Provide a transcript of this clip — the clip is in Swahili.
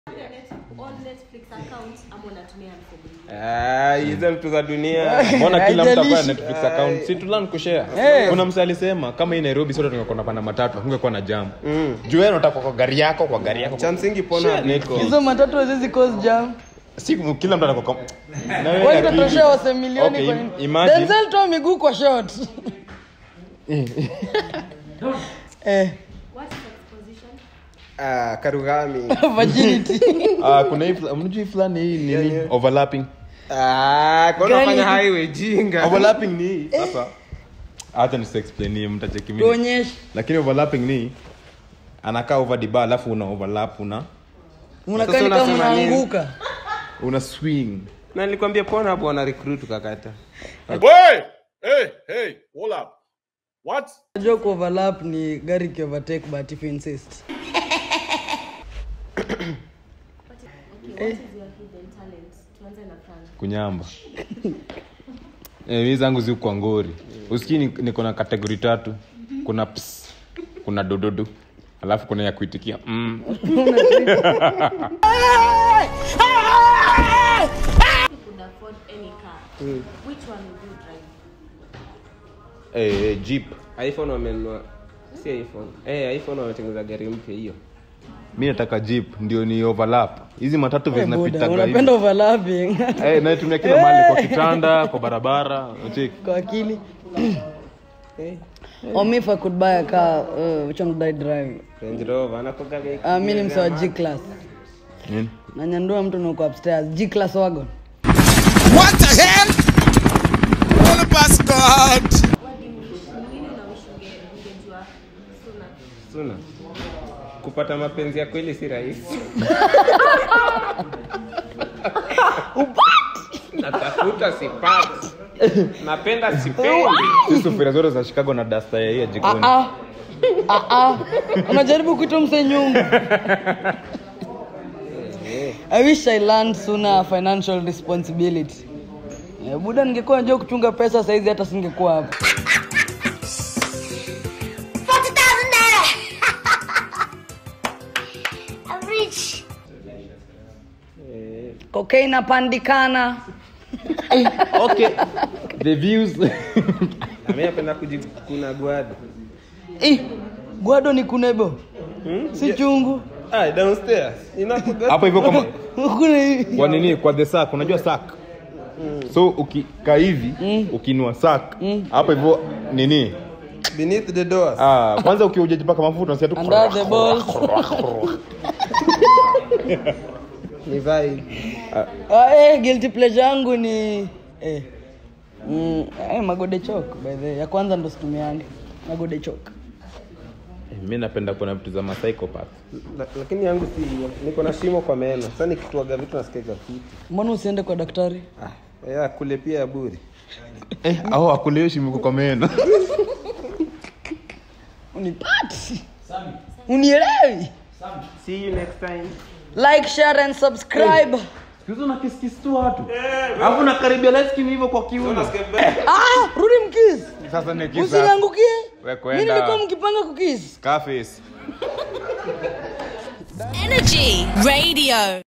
on Netflix account ama unatumia mfumo mwingine? Ah, hizo vitu za dunia mbona kila mtu akwa na Haijalishi. netflix account si tulan kushare Eh. kuna msa alisema kama hii nairobi sote tungekuwa napanda matatu hakungekuwa na jam juu wewe unataka kwa gari yako kwa gari yako cha msingi pona Netflix. hizo matatu haziwezi cause jam si kila mtu anakuwa Na wewe kwani akili. utatoshea wase milioni Okay, kwa im- nini? imagine- Denzel toa miguu kwa shot eh What is exposition? ah, karugami virginity Ah, kuna hii fla- mnajua hii fulani hii nini Yani- overlapping ah, kwa Gani? unafanya highway jinga overlapping ni hii sasa hata nisiexplain hii mtacheki mimi tuonyeshe lakini overlapping ni anakaa over the bar alafu una overlap una unakaa Sasa ni kama unasema nini? unaanguka una swing na nilikwambia pona hapo wana recruit ukakata Hey! Hey! Hey! Hold up. What? najua ku overlap ni gari ki overtake but if you insist Okay, what is your hidden talent? Tuanze na Frank. kunyamba eh, mi zangu zi kwa ngori usikii ni- niko na kategori tatu kuna ps kuna dododo alafu kuna ya kuitikia mm. If you could afford any car, which one would you drive? eh, eh, jeep iphone wamenunua si iphone eh, iphone wametengeneza gari mpya hiyo mi nataka jeep ndio ni overlap hizi matatu vile Eh, buda, zinapitaga unapenda hivi. overlapping eh, naitumia kila mahali kwa kitanda kwa barabara unacheki kwa akili or me if i could buy a car uh, which one would i drive range rover anakogaga uh, mi ni msa wa g class nini nanyandua mtu nuko upstairs g class wagon What the hell? Holy bus God! What do you wish? Ni nini unawish unge- ungejua sooner? suna kupata mapenzi ya kweli si rahisi natafuta sipati napenda sipendi si sufuria zote za chicago na dasta ya hii ya jikoni ah ah ah unajaribu kuita mse nyungu i wish i learned sooner financial responsibility Eh, buda ningekuwa najua kuchunga pesa saizi hata singekuwa hapa I'm rich. kokaini inapandikana okay the views nami napenda kujikuna gwada Ih, gwado ni kunebo si chungu ah, downstairs inakuga hapo hivyo kama kuna hivi kwa nini kwa the sack unajua sack so ukikaa hivi ukinua sack hapo hivyo nini beneath the doors ah, kwanza ukiwa hujajipaka mafuta unasikia tu under the balls ni vibe ah, eh, guilty pleasure yangu ni eh. Mm, eh, magode chok by the way. ya kwanza ndo situmiange magode chok mi napenda kuona vitu za psychopath La- lakini yangu si hiyo niko na shimo kwa meno sasa nikituaga vitu nasikiaga fiti mbona usiende kwa daktari ah, ya kule pia ya bure eh, au akuleshi miko kwa meno unipati unielewi see you next time like share and subscribe hizo na kiskis tu watu alafu nakaribia leskin hivyo kwa kiuno ah, rudi mkis sasa ni kisa usiniangukie We mi kwenda. nilikuwa mkipanga kukis Scarface Energy Radio.